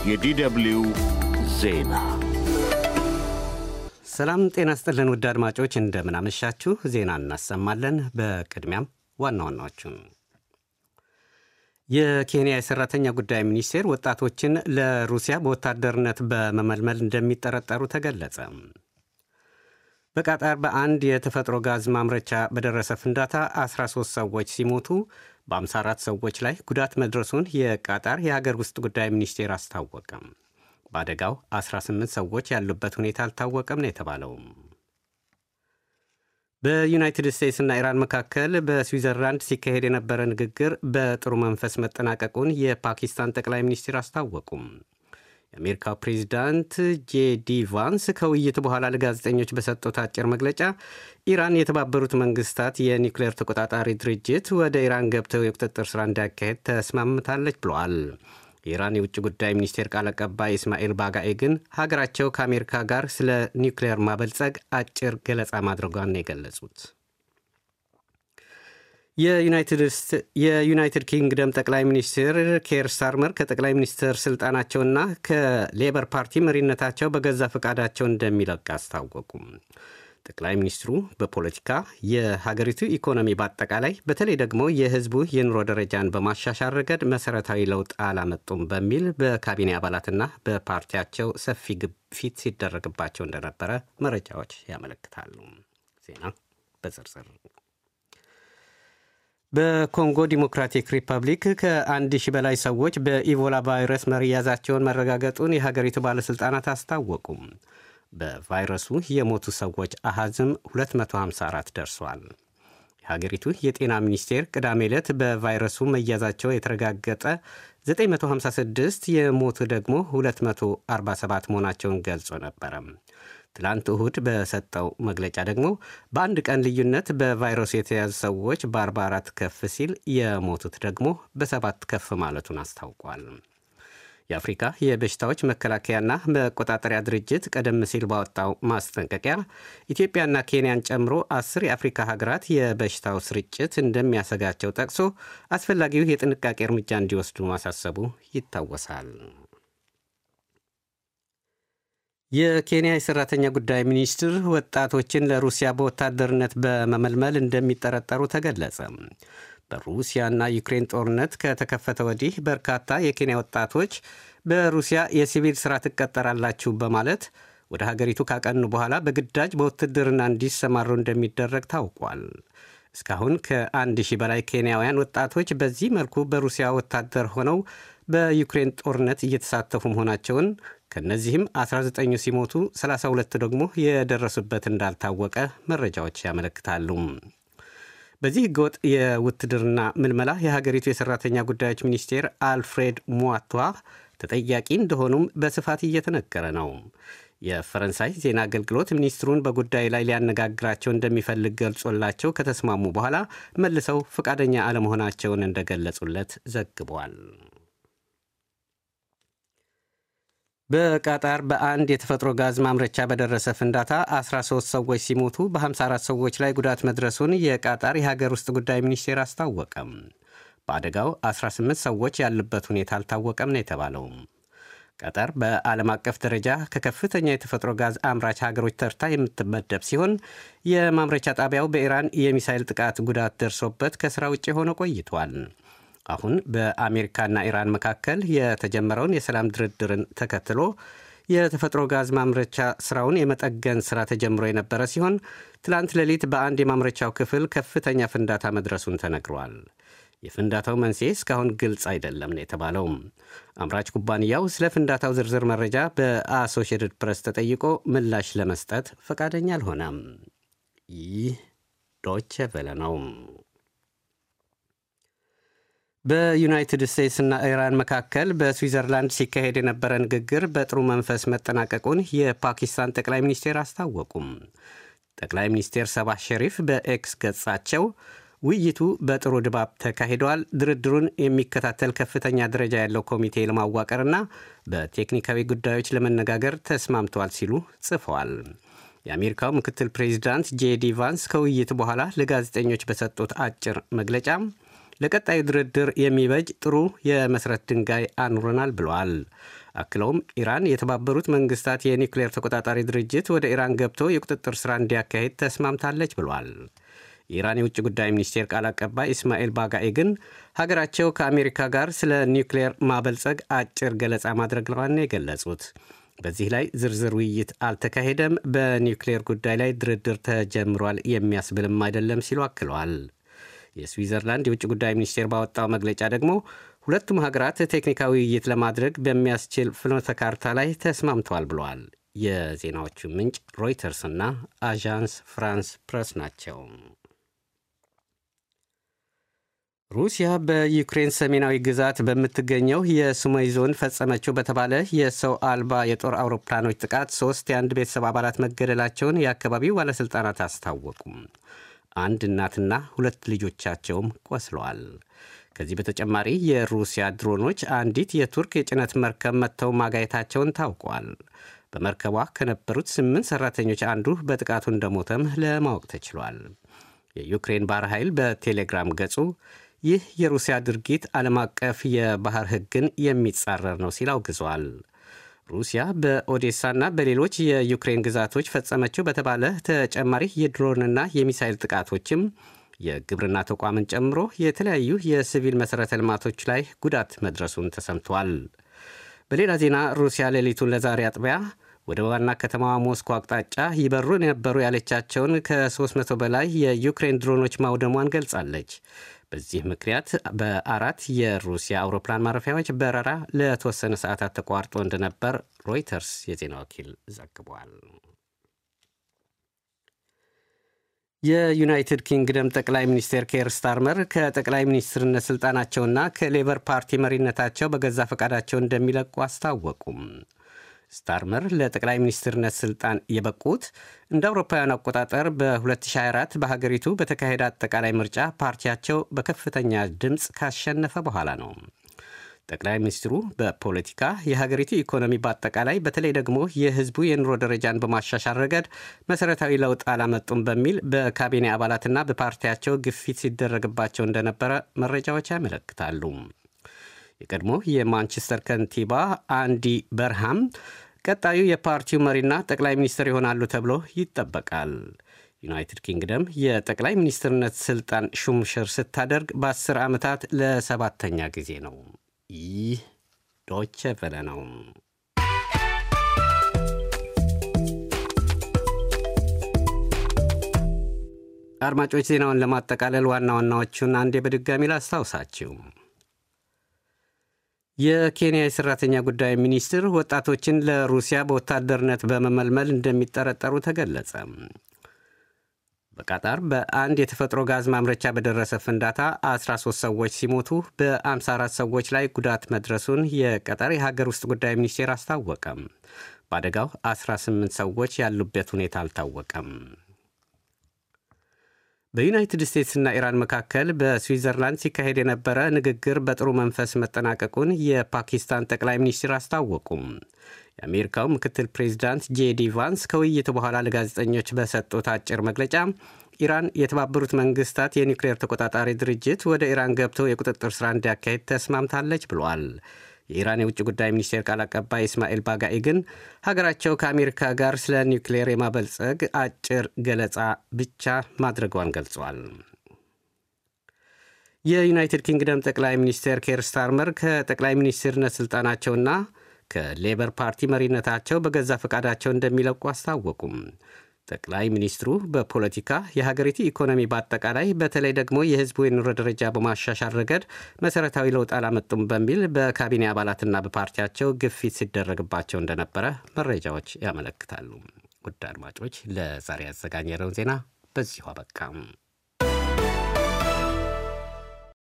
የዲደብልዩ ዜና ሰላም ጤና ስጥልን ውድ አድማጮች እንደምናመሻችሁ ዜና እናሰማለን። በቅድሚያም ዋና ዋናዎቹን የኬንያ የሰራተኛ ጉዳይ ሚኒስቴር ወጣቶችን ለሩሲያ በወታደርነት በመመልመል እንደሚጠረጠሩ ተገለጸ። በቃጣር በአንድ የተፈጥሮ ጋዝ ማምረቻ በደረሰ ፍንዳታ 13 ሰዎች ሲሞቱ በ54 ሰዎች ላይ ጉዳት መድረሱን የቃጣር የሀገር ውስጥ ጉዳይ ሚኒስቴር አስታወቀም። በአደጋው 18 ሰዎች ያሉበት ሁኔታ አልታወቀም ነው የተባለው። በዩናይትድ ስቴትስና ኢራን መካከል በስዊዘርላንድ ሲካሄድ የነበረ ንግግር በጥሩ መንፈስ መጠናቀቁን የፓኪስታን ጠቅላይ ሚኒስትር አስታወቁም። የአሜሪካው ፕሬዚዳንት ጄዲ ቫንስ ከውይይቱ በኋላ ለጋዜጠኞች በሰጡት አጭር መግለጫ ኢራን የተባበሩት መንግስታት የኒውክሌር ተቆጣጣሪ ድርጅት ወደ ኢራን ገብተው የቁጥጥር ሥራ እንዲያካሄድ ተስማምታለች ብለዋል። የኢራን የውጭ ጉዳይ ሚኒስቴር ቃል አቀባይ እስማኤል ባጋኤ ግን ሀገራቸው ከአሜሪካ ጋር ስለ ኒውክሌር ማበልጸግ አጭር ገለጻ ማድረጓን የገለጹት የዩናይትድ ኪንግደም ጠቅላይ ሚኒስትር ኬር ስታርመር ከጠቅላይ ሚኒስትር ስልጣናቸውና ከሌበር ፓርቲ መሪነታቸው በገዛ ፈቃዳቸው እንደሚለቅ አስታወቁም። ጠቅላይ ሚኒስትሩ በፖለቲካ የሀገሪቱ ኢኮኖሚ በአጠቃላይ በተለይ ደግሞ የሕዝቡ የኑሮ ደረጃን በማሻሻል ረገድ መሰረታዊ ለውጥ አላመጡም በሚል በካቢኔ አባላትና በፓርቲያቸው ሰፊ ግፊት ሲደረግባቸው እንደነበረ መረጃዎች ያመለክታሉ። ዜና በዝርዝር በኮንጎ ዲሞክራቲክ ሪፐብሊክ ከአንድ ሺህ በላይ ሰዎች በኢቦላ ቫይረስ መያዛቸውን መረጋገጡን የሀገሪቱ ባለሥልጣናት አስታወቁም። በቫይረሱ የሞቱ ሰዎች አሃዝም 254 ደርሷል። የሀገሪቱ የጤና ሚኒስቴር ቅዳሜ ዕለት በቫይረሱ መያዛቸው የተረጋገጠ 956 የሞቱ ደግሞ 247 መሆናቸውን ገልጾ ነበረ። ትላንት እሁድ በሰጠው መግለጫ ደግሞ በአንድ ቀን ልዩነት በቫይረሱ የተያዙ ሰዎች በ44 ከፍ ሲል የሞቱት ደግሞ በሰባት ከፍ ማለቱን አስታውቋል። የአፍሪካ የበሽታዎች መከላከያና መቆጣጠሪያ ድርጅት ቀደም ሲል ባወጣው ማስጠንቀቂያ ኢትዮጵያና ኬንያን ጨምሮ አስር የአፍሪካ ሀገራት የበሽታው ስርጭት እንደሚያሰጋቸው ጠቅሶ አስፈላጊው የጥንቃቄ እርምጃ እንዲወስዱ ማሳሰቡ ይታወሳል። የኬንያ የሰራተኛ ጉዳይ ሚኒስትር ወጣቶችን ለሩሲያ በወታደርነት በመመልመል እንደሚጠረጠሩ ተገለጸ። በሩሲያና ዩክሬን ጦርነት ከተከፈተ ወዲህ በርካታ የኬንያ ወጣቶች በሩሲያ የሲቪል ሥራ ትቀጠራላችሁ በማለት ወደ ሀገሪቱ ካቀኑ በኋላ በግዳጅ በውትድርና እንዲሰማሩ እንደሚደረግ ታውቋል። እስካሁን ከአንድ ሺህ በላይ ኬንያውያን ወጣቶች በዚህ መልኩ በሩሲያ ወታደር ሆነው በዩክሬን ጦርነት እየተሳተፉ መሆናቸውን ከእነዚህም 19ኙ ሲሞቱ 32 ደግሞ የደረሱበት እንዳልታወቀ መረጃዎች ያመለክታሉ። በዚህ ህገወጥ የውትድርና ምልመላ የሀገሪቱ የሰራተኛ ጉዳዮች ሚኒስቴር አልፍሬድ ሟቷ ተጠያቂ እንደሆኑም በስፋት እየተነገረ ነው። የፈረንሳይ ዜና አገልግሎት ሚኒስትሩን በጉዳዩ ላይ ሊያነጋግራቸው እንደሚፈልግ ገልጾላቸው ከተስማሙ በኋላ መልሰው ፈቃደኛ አለመሆናቸውን እንደገለጹለት ዘግቧል። በቃጣር በአንድ የተፈጥሮ ጋዝ ማምረቻ በደረሰ ፍንዳታ 13 ሰዎች ሲሞቱ በ54 ሰዎች ላይ ጉዳት መድረሱን የቃጣር የሀገር ውስጥ ጉዳይ ሚኒስቴር አስታወቀም። በአደጋው 18 ሰዎች ያሉበት ሁኔታ አልታወቀም ነው የተባለው። ቀጠር በዓለም አቀፍ ደረጃ ከከፍተኛ የተፈጥሮ ጋዝ አምራች ሀገሮች ተርታ የምትመደብ ሲሆን የማምረቻ ጣቢያው በኢራን የሚሳይል ጥቃት ጉዳት ደርሶበት ከሥራ ውጭ ሆኖ ቆይቷል። አሁን በአሜሪካና ኢራን መካከል የተጀመረውን የሰላም ድርድርን ተከትሎ የተፈጥሮ ጋዝ ማምረቻ ስራውን የመጠገን ስራ ተጀምሮ የነበረ ሲሆን ትላንት ሌሊት በአንድ የማምረቻው ክፍል ከፍተኛ ፍንዳታ መድረሱን ተነግሯል። የፍንዳታው መንስኤ እስካሁን ግልጽ አይደለም ነው የተባለው። አምራች ኩባንያው ስለ ፍንዳታው ዝርዝር መረጃ በአሶሺየትድ ፕሬስ ተጠይቆ ምላሽ ለመስጠት ፈቃደኛ አልሆነም። ይህ ዶቼ ቬለ ነው። በዩናይትድ ስቴትስና ኢራን መካከል በስዊዘርላንድ ሲካሄድ የነበረ ንግግር በጥሩ መንፈስ መጠናቀቁን የፓኪስታን ጠቅላይ ሚኒስቴር አስታወቁም። ጠቅላይ ሚኒስቴር ሰባህ ሸሪፍ በኤክስ ገጻቸው ውይይቱ በጥሩ ድባብ ተካሂደዋል፣ ድርድሩን የሚከታተል ከፍተኛ ደረጃ ያለው ኮሚቴ ለማዋቀርና በቴክኒካዊ ጉዳዮች ለመነጋገር ተስማምተዋል ሲሉ ጽፈዋል። የአሜሪካው ምክትል ፕሬዚዳንት ጄዲ ቫንስ ከውይይቱ በኋላ ለጋዜጠኞች በሰጡት አጭር መግለጫ ለቀጣዩ ድርድር የሚበጅ ጥሩ የመሠረት ድንጋይ አኑረናል ብለዋል። አክለውም ኢራን የተባበሩት መንግስታት የኒውክሌር ተቆጣጣሪ ድርጅት ወደ ኢራን ገብቶ የቁጥጥር ሥራ እንዲያካሄድ ተስማምታለች ብሏል። የኢራን የውጭ ጉዳይ ሚኒስቴር ቃል አቀባይ ኢስማኤል ባጋኤ ግን ሀገራቸው ከአሜሪካ ጋር ስለ ኒውክሌር ማበልጸግ አጭር ገለጻ ማድረግዋን የገለጹት በዚህ ላይ ዝርዝር ውይይት አልተካሄደም፣ በኒውክሌር ጉዳይ ላይ ድርድር ተጀምሯል የሚያስብልም አይደለም ሲሉ አክለዋል። የስዊዘርላንድ የውጭ ጉዳይ ሚኒስቴር ባወጣው መግለጫ ደግሞ ሁለቱም ሀገራት ቴክኒካዊ ውይይት ለማድረግ በሚያስችል ፍኖተ ካርታ ላይ ተስማምተዋል ብለዋል። የዜናዎቹ ምንጭ ሮይተርስና አዣንስ ፍራንስ ፕረስ ናቸው። ሩሲያ በዩክሬን ሰሜናዊ ግዛት በምትገኘው የሱሞይ ዞን ፈጸመችው በተባለ የሰው አልባ የጦር አውሮፕላኖች ጥቃት ሶስት የአንድ ቤተሰብ አባላት መገደላቸውን የአካባቢው ባለሥልጣናት አስታወቁም። አንድ እናትና ሁለት ልጆቻቸውም ቆስለዋል። ከዚህ በተጨማሪ የሩሲያ ድሮኖች አንዲት የቱርክ የጭነት መርከብ መጥተው ማጋየታቸውን ታውቋል። በመርከቧ ከነበሩት ስምንት ሠራተኞች አንዱ በጥቃቱ እንደሞተም ለማወቅ ተችሏል። የዩክሬን ባህር ኃይል በቴሌግራም ገጹ ይህ የሩሲያ ድርጊት ዓለም አቀፍ የባህር ሕግን የሚጻረር ነው ሲል አውግዟል። ሩሲያ በኦዴሳና በሌሎች የዩክሬን ግዛቶች ፈጸመችው በተባለ ተጨማሪ የድሮንና የሚሳይል ጥቃቶችም የግብርና ተቋምን ጨምሮ የተለያዩ የሲቪል መሠረተ ልማቶች ላይ ጉዳት መድረሱን ተሰምቷል። በሌላ ዜና ሩሲያ ሌሊቱን ለዛሬ አጥቢያ ወደ ዋና ከተማዋ ሞስኮ አቅጣጫ ይበሩ የነበሩ ያለቻቸውን ከ300 በላይ የዩክሬን ድሮኖች ማውደሟን ገልጻለች። በዚህ ምክንያት በአራት የሩሲያ አውሮፕላን ማረፊያዎች በረራ ለተወሰነ ሰዓታት ተቋርጦ እንደነበር ሮይተርስ የዜና ወኪል ዘግቧል። የዩናይትድ ኪንግደም ጠቅላይ ሚኒስቴር ኬር ስታርመር ከጠቅላይ ሚኒስትርነት ስልጣናቸውና ከሌበር ፓርቲ መሪነታቸው በገዛ ፈቃዳቸው እንደሚለቁ አስታወቁም። ስታርመር ለጠቅላይ ሚኒስትርነት ስልጣን የበቁት እንደ አውሮፓውያን አቆጣጠር በ2024 በሀገሪቱ በተካሄደ አጠቃላይ ምርጫ ፓርቲያቸው በከፍተኛ ድምፅ ካሸነፈ በኋላ ነው። ጠቅላይ ሚኒስትሩ በፖለቲካ የሀገሪቱ ኢኮኖሚ በአጠቃላይ በተለይ ደግሞ የሕዝቡ የኑሮ ደረጃን በማሻሻል ረገድ መሠረታዊ ለውጥ አላመጡም በሚል በካቢኔ አባላትና በፓርቲያቸው ግፊት ሲደረግባቸው እንደነበረ መረጃዎች ያመለክታሉ። የቀድሞ የማንቸስተር ከንቲባ አንዲ በርሃም ቀጣዩ የፓርቲው መሪና ጠቅላይ ሚኒስትር ይሆናሉ ተብሎ ይጠበቃል። ዩናይትድ ኪንግደም የጠቅላይ ሚኒስትርነት ስልጣን ሹምሽር ስታደርግ በአስር ዓመታት ለሰባተኛ ጊዜ ነው። ይህ ዶቼ ቬለ ነው። አድማጮች ዜናውን ለማጠቃለል ዋና ዋናዎቹን አንዴ በድጋሚ ላስታውሳችሁ። የኬንያ የሰራተኛ ጉዳይ ሚኒስትር ወጣቶችን ለሩሲያ በወታደርነት በመመልመል እንደሚጠረጠሩ ተገለጸ። በቃጣር በአንድ የተፈጥሮ ጋዝ ማምረቻ በደረሰ ፍንዳታ 13 ሰዎች ሲሞቱ በ54 ሰዎች ላይ ጉዳት መድረሱን የቀጠር የሀገር ውስጥ ጉዳይ ሚኒስቴር አስታወቀም። በአደጋው 18 ሰዎች ያሉበት ሁኔታ አልታወቀም። በዩናይትድ ስቴትስና ኢራን መካከል በስዊዘርላንድ ሲካሄድ የነበረ ንግግር በጥሩ መንፈስ መጠናቀቁን የፓኪስታን ጠቅላይ ሚኒስትር አስታወቁም። የአሜሪካው ምክትል ፕሬዚዳንት ጄዲ ቫንስ ከውይይቱ በኋላ ለጋዜጠኞች በሰጡት አጭር መግለጫ ኢራን የተባበሩት መንግስታት የኒውክሌር ተቆጣጣሪ ድርጅት ወደ ኢራን ገብቶ የቁጥጥር ሥራ እንዲያካሄድ ተስማምታለች ብሏል። የኢራን የውጭ ጉዳይ ሚኒስቴር ቃል አቀባይ እስማኤል ባጋኢ ግን ሀገራቸው ከአሜሪካ ጋር ስለ ኒውክሌር የማበልጸግ አጭር ገለጻ ብቻ ማድረጓን ገልጿል። የዩናይትድ ኪንግደም ጠቅላይ ሚኒስትር ኬር ስታርመር ከጠቅላይ ሚኒስትርነት ስልጣናቸውና ከሌበር ፓርቲ መሪነታቸው በገዛ ፈቃዳቸው እንደሚለቁ አስታወቁም። ጠቅላይ ሚኒስትሩ በፖለቲካ የሀገሪቱ ኢኮኖሚ በአጠቃላይ በተለይ ደግሞ የሕዝቡ የኑሮ ደረጃ በማሻሻል ረገድ መሠረታዊ ለውጥ አላመጡም በሚል በካቢኔ አባላትና በፓርቲያቸው ግፊት ሲደረግባቸው እንደነበረ መረጃዎች ያመለክታሉ። ውድ አድማጮች ለዛሬ ያዘጋጀነውን ዜና በዚሁ አበቃም።